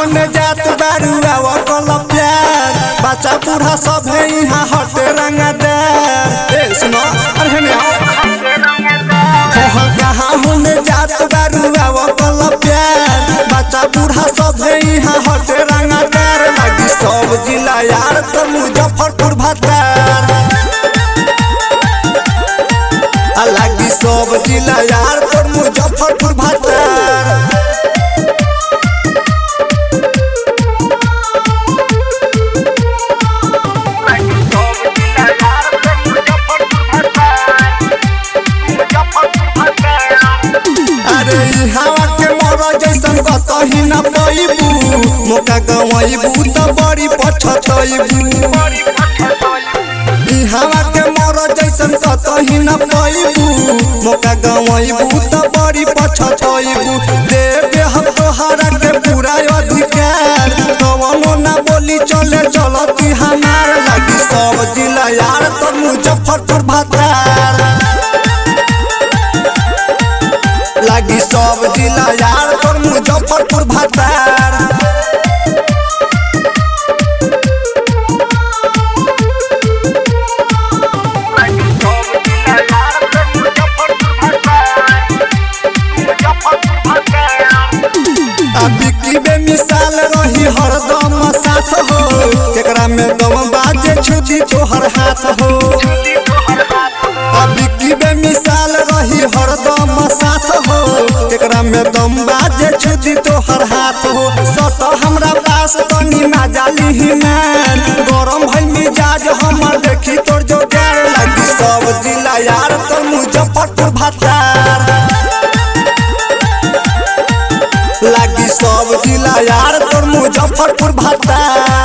होने जात बारू आवा कल प्यार बच्चा बूढ़ा सब है यहाँ हटे रंगदार ए सुनो अरे हेने आओ कहाँ होने जात बारू आवा कल प्यार बच्चा बूढ़ा सब है यहाँ हटे रंगदार लगी सब जिला यार तो मुजफ्फरपुर भतार लागी सब जिला यार तो मुजफ्फरपुर भतार अरे ई हवा के मर जैसन कतही न पैबू मौका गवैबू त बड़ी पछतैबू ई हवा के मर जैसन कतही न पैबू मौका गवैबू त बड़ी पछतैबू दे दे हम तोहरा के पूरा अधिकार कवनो ना बोली चले चलती हमार लगी सब जिला यार तो मुजफ्फरपुर भतार लागी सब जिला यार तोर मुजफ्फरपुर भतार अभी की बेमिसाल रही हरदम साथ हो केकरा में दम बाजे छुदी तोहर हाथ हो अभी की बेमिसाल रही हरदम साथ हो केकरा में दम बाजे छुदी तोहर हाथ हो सत हमरा पास तनी माजाली ही मान गरम भइल मिजाज हमर देखी तोर जोगार लगी सब जिला यार तो मुजफ्फरपुर भतार लागी सब जिला यार तोर मुजफ्फरपुर भतार